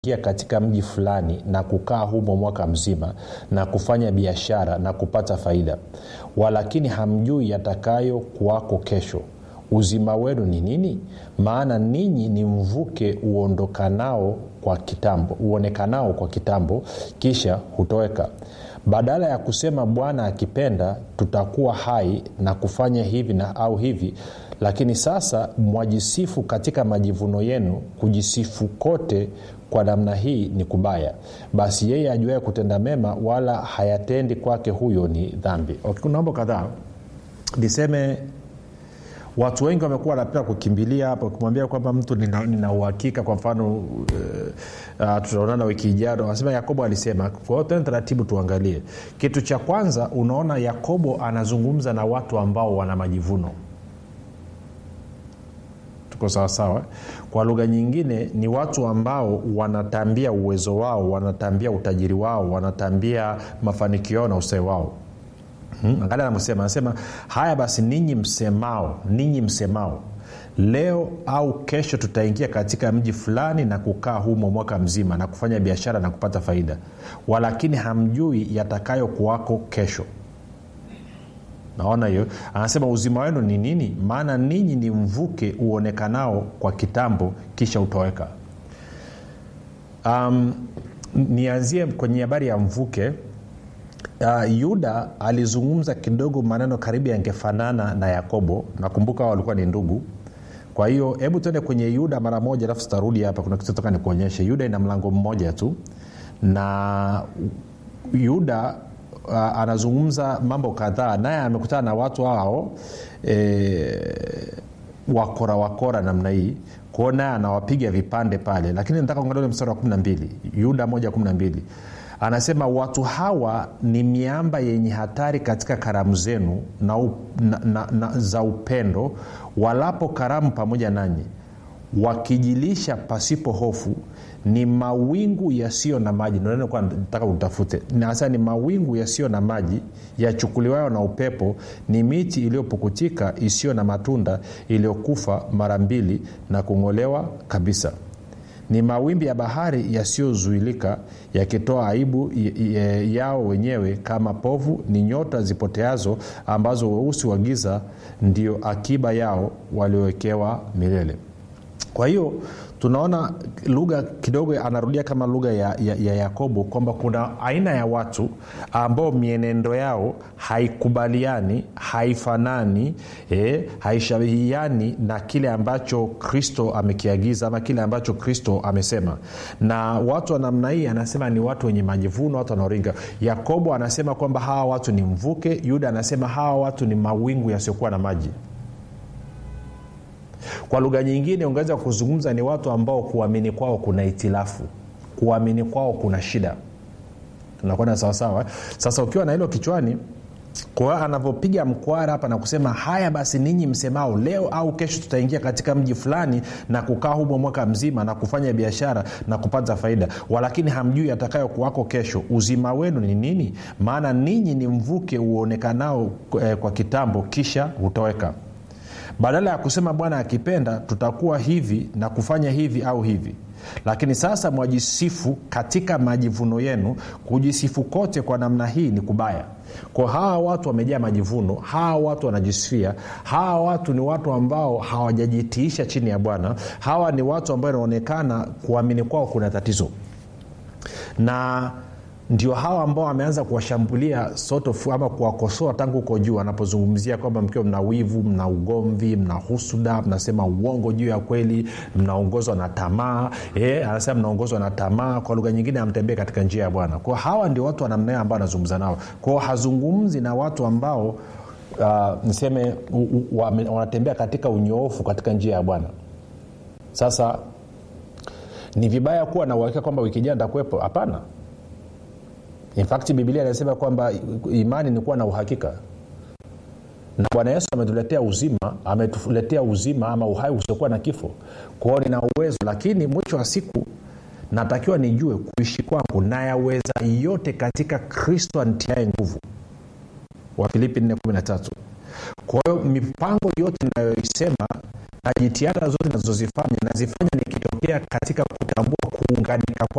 tutaingia katika mji fulani na kukaa humo mwaka mzima na kufanya biashara na kupata faida walakini hamjui yatakayo kuwako kesho uzima wenu ni nini maana ninyi ni mvuke uondokanao kwa kitambo uonekanao kwa kitambo kisha hutoweka badala ya kusema bwana akipenda tutakuwa hai na kufanya hivi na au hivi lakini sasa mwajisifu katika majivuno yenu kujisifu kote kwa namna hii ni kubaya basi yeye ajuaye kutenda mema wala hayatendi kwake huyo ni dhambi okay, kuna mambo kadhaa niseme watu wengi wamekuwa wanapenda kukimbilia hapa ukimwambia kwamba mtu nina, nina uhakika kwa mfano uh, uh, tutaonana wiki ijao anasema yakobo alisema kwa hiyo tena taratibu tuangalie kitu cha kwanza unaona yakobo anazungumza na watu ambao wana majivuno tuko sawasawa kwa lugha nyingine ni watu ambao wanatambia uwezo wao wanatambia utajiri wao wanatambia mafanikio yao na ustawi wao hmm? angalia anavyosema anasema haya basi ninyi msemao ninyi msemao leo au kesho tutaingia katika mji fulani na kukaa humo mwaka mzima na kufanya biashara na kupata faida walakini hamjui yatakayo kuwako kesho naona hiyo anasema uzima wenu ni nini maana ninyi ni mvuke uonekanao kwa kitambo kisha utoweka um, nianzie kwenye habari ya mvuke uh, yuda alizungumza kidogo maneno karibu yangefanana na yakobo nakumbuka walikuwa ni ndugu kwa hiyo hebu tuende kwenye yuda mara moja alafu tutarudi hapa kuna kitu toka nikuonyeshe yuda ina mlango mmoja tu na yuda uh, anazungumza mambo kadhaa naye amekutana na watu hao e, wakora wakora namna hii kwao naye anawapiga vipande pale lakini nataka kuangalia mstari wa 12 yuda 112 anasema watu hawa ni miamba yenye hatari katika karamu zenu na, u, na, na, na za upendo walapo karamu pamoja nanyi wakijilisha pasipo hofu ni mawingu yasiyo na maji nataka utafute hasa ni mawingu yasiyo na maji yachukuliwayo na upepo ni miti iliyopukutika isiyo na matunda iliyokufa mara mbili na kung'olewa kabisa ni mawimbi ya bahari yasiyozuilika yakitoa aibu yao wenyewe kama povu ni nyota zipoteazo ambazo weusi wa giza ndio akiba yao waliowekewa milele kwa hiyo tunaona lugha kidogo anarudia kama lugha ya, ya, ya yakobo kwamba kuna aina ya watu ambao mienendo yao haikubaliani haifanani eh, haishabihiani na kile ambacho kristo amekiagiza ama kile ambacho kristo amesema na watu wa namna hii anasema ni watu wenye majivuno watu wanaoringa yakobo anasema kwamba hawa watu ni mvuke yuda anasema hawa watu ni mawingu yasiokuwa na maji kwa lugha nyingine ungeweza kuzungumza ni watu ambao kuamini kwao kuna itilafu kuamini kwao kuna shida tunakwenda sawasawa sasa ukiwa na hilo kichwani kwa anavyopiga mkwara hapa na kusema haya basi ninyi msemao leo au kesho tutaingia katika mji fulani na kukaa humo mwaka mzima na kufanya biashara na kupata faida walakini hamjui atakayo kuwako kesho uzima wenu ni nini maana ninyi ni mvuke uonekanao eh, kwa kitambo kisha hutoweka badala ya kusema bwana akipenda tutakuwa hivi na kufanya hivi au hivi lakini sasa mwajisifu katika majivuno yenu kujisifu kote kwa namna hii ni kubaya kwa hawa watu wamejaa majivuno hawa watu wanajisifia hawa watu ni watu ambao hawajajitiisha chini ya bwana hawa ni watu ambao inaonekana kuamini kwao kuna tatizo na ndio hawa ambao wameanza kuwashambulia sort of, ama kuwakosoa tangu huko juu anapozungumzia kwamba mkiwa mna wivu mna ugomvi mna husuda mnasema uongo juu ya kweli mnaongozwa na tamaa e, anasema mnaongozwa na tamaa kwa lugha nyingine amtembee katika njia ya bwana kwao hawa ndio watu wanamnea ambao anazungumza nao kwao hazungumzi na watu ambao uh, niseme wanatembea katika unyoofu katika njia ya bwana sasa ni vibaya kuwa na uhakika kwamba wiki jaa ntakuwepo hapana infakti bibilia inasema kwamba imani ni kuwa na uhakika na bwana yesu ametuletea uzima ametuletea uzima ama uhai usiokuwa na kifo kwao nina uwezo lakini mwisho wa siku natakiwa nijue kuishi kwangu nayaweza yote katika kristo antiae nguvu wafilipi 413 kwa hiyo mipango yote inayoisema na jitihada zote nazozifanya nazifanya nikitokea katika kutambua kuunganika